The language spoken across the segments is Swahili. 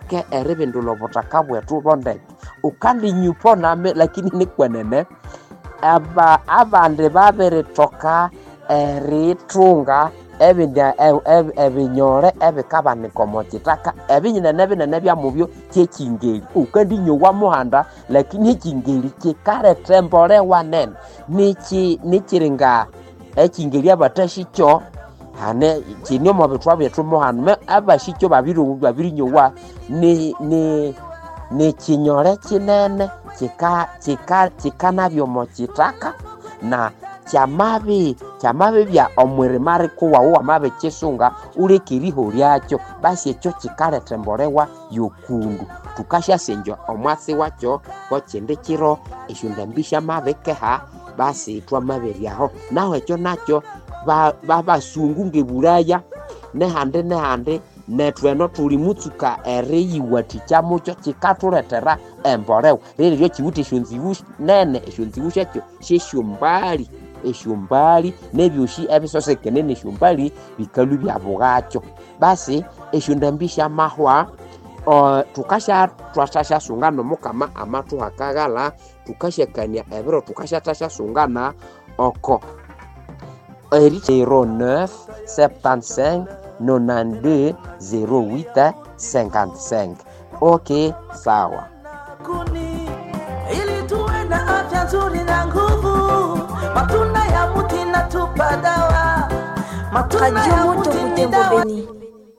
tuke eribindula obutaka bwetu bondeke ukalinyupo name lakini nikwenene aba abandi babiritoka eritunga ebinya- e- e- ebinyore ebikabanika omu kitaka ebinyinene binene byamubyo kyekingeri ukandinyowa muhanda lakini ekingeri kikaretembolewa nene niki nikiringa ekingeri abatashikyo hane kini omu bitwa byetu muhanu me abashikyo babiri babirinyowa ni ni ni kinyore kinene kika kika kikanabya omu kitaka na kyamabi kyamabi bya omwirima rikuwawu wamabi kisunga ulekeriho lyakyo basi ekyo kikaletembolewa yokundu tukashasenja omwasi wakyo kokindi kiro esyondambi syamabikeha basi twamabiryaho naho ekyo nakyo ba- babasungu ngebulaya nehandi nehandi netweno tuli mutsuka eriyiwathikya mukyo kikathuletera embolewa rero ryo kiwutha esyonziwu nene esyonziwu syakyo syesyombali esyombali nebyosi ebisosekene nesyombali bikalu byabugakyo basi esyondambi syamahwa uh, tukasha twashasyasungana nomukama amathuhakaghala tukashyakania ebiro tukashathasyasungana oko eri 09 75 92 08 55 ok sawa kuni ili tuwe na afya nzuri na nguvu. Matunda ya mti natupa dawa, matunda Radio ya Moto mti ni Butembo dawa. Beni.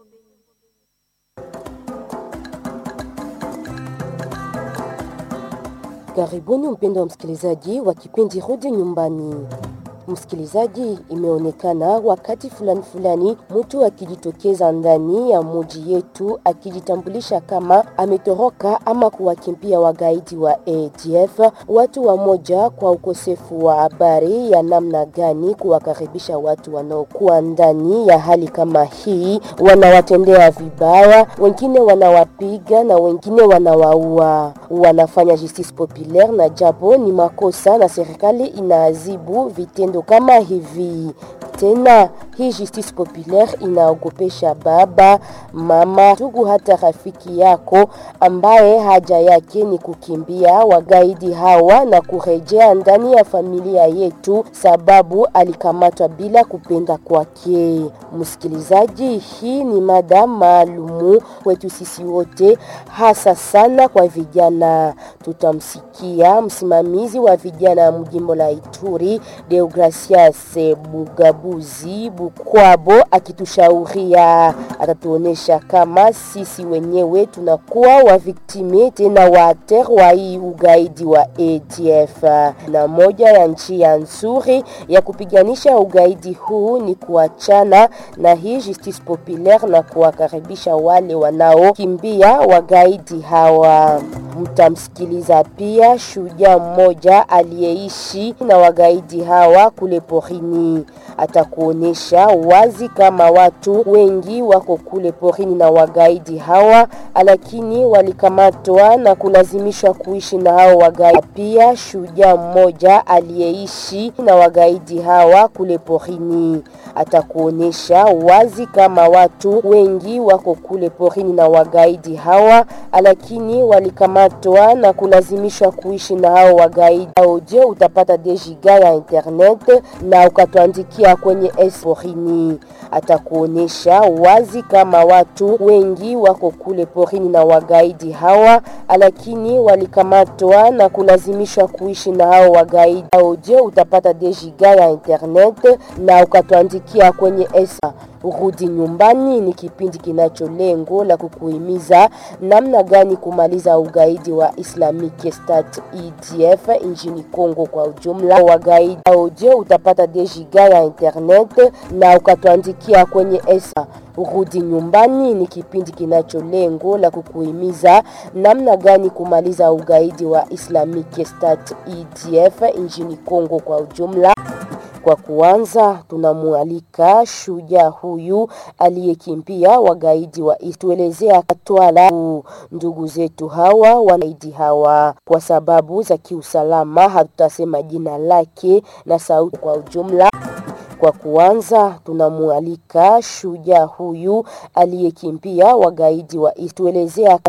Karibuni mpendo wa msikilizaji wa kipindi Rudi Nyumbani. Msikilizaji, imeonekana wakati fulani fulani mtu akijitokeza ndani ya muji yetu akijitambulisha kama ametoroka ama kuwakimbia wagaidi wa ADF. Watu wamoja kwa ukosefu wa habari ya namna gani kuwakaribisha watu wanaokuwa ndani ya hali kama hii, wanawatendea vibaya, wengine wanawapiga na wengine wanawaua. Wanafanya justice populaire na japo ni makosa, na serikali inaadhibu vitendo kama hivi. Tena hii justice populaire inaogopesha baba, mama, ndugu, hata rafiki yako ambaye haja yake ni kukimbia wagaidi hawa na kurejea ndani ya familia yetu, sababu alikamatwa bila kupenda kwake. Msikilizaji, hii ni mada maalumu kwetu sisi wote, hasa sana kwa vijana. Tutamsikia msimamizi wa vijana mjimbo la Ituri, Deogracias Bugabuzi Bukwabo akitushauria, atatuonesha kama sisi wenyewe tunakuwa waviktime tena waater wa hii ugaidi wa ADF, na moja ya njia nzuri ya kupiganisha ugaidi huu ni kuachana na hii justice populaire na kuwakaribisha wale wanaokimbia wagaidi hawa. Mtamsikiliza pia shujaa mmoja aliyeishi na wagaidi hawa kule porini. Atakuonesha wazi kama watu wengi wako kule porini na wagaidi hawa, lakini walikamatwa na kulazimishwa kuishi na hao wagaidi. Pia shujaa mmoja aliyeishi na wagaidi hawa kule porini. Atakuonesha wazi kama watu wengi wako kule porini na wagaidi hawa, lakini walikamatwa na kulazimishwa kuishi na hao wagaidi. Audio utapata dejiga ya internet na ukatuandikia kwenye S porini. Atakuonesha wazi kama watu wengi wako kule porini na wagaidi hawa, lakini walikamatwa na kulazimishwa kuishi na hao wagaidi. Audio utapata dejiga ya internet na ukatuandikia kwenye S. Rudi nyumbani ni kipindi kinacho lengo la kukuhimiza namna gani kumaliza ugaidi wa Islamic State EDF nchini Kongo kwa ujumla. Wagaidi audio utapata dejiga ya internet na ukatuandikia kwenye S. Rudi nyumbani ni kipindi kinacho lengo la kukuhimiza namna gani kumaliza ugaidi wa Islamic State EDF nchini Kongo kwa ujumla. Kwa kuanza, tunamwalika shujaa huyu aliyekimbia wagaidi wa tuelezea katwala ndugu zetu hawa wagaidi hawa. Kwa sababu za kiusalama, hatutasema jina lake na sauti kwa ujumla. Kwa kuanza, tunamwalika shujaa huyu aliyekimbia wagaidi wa tuelezea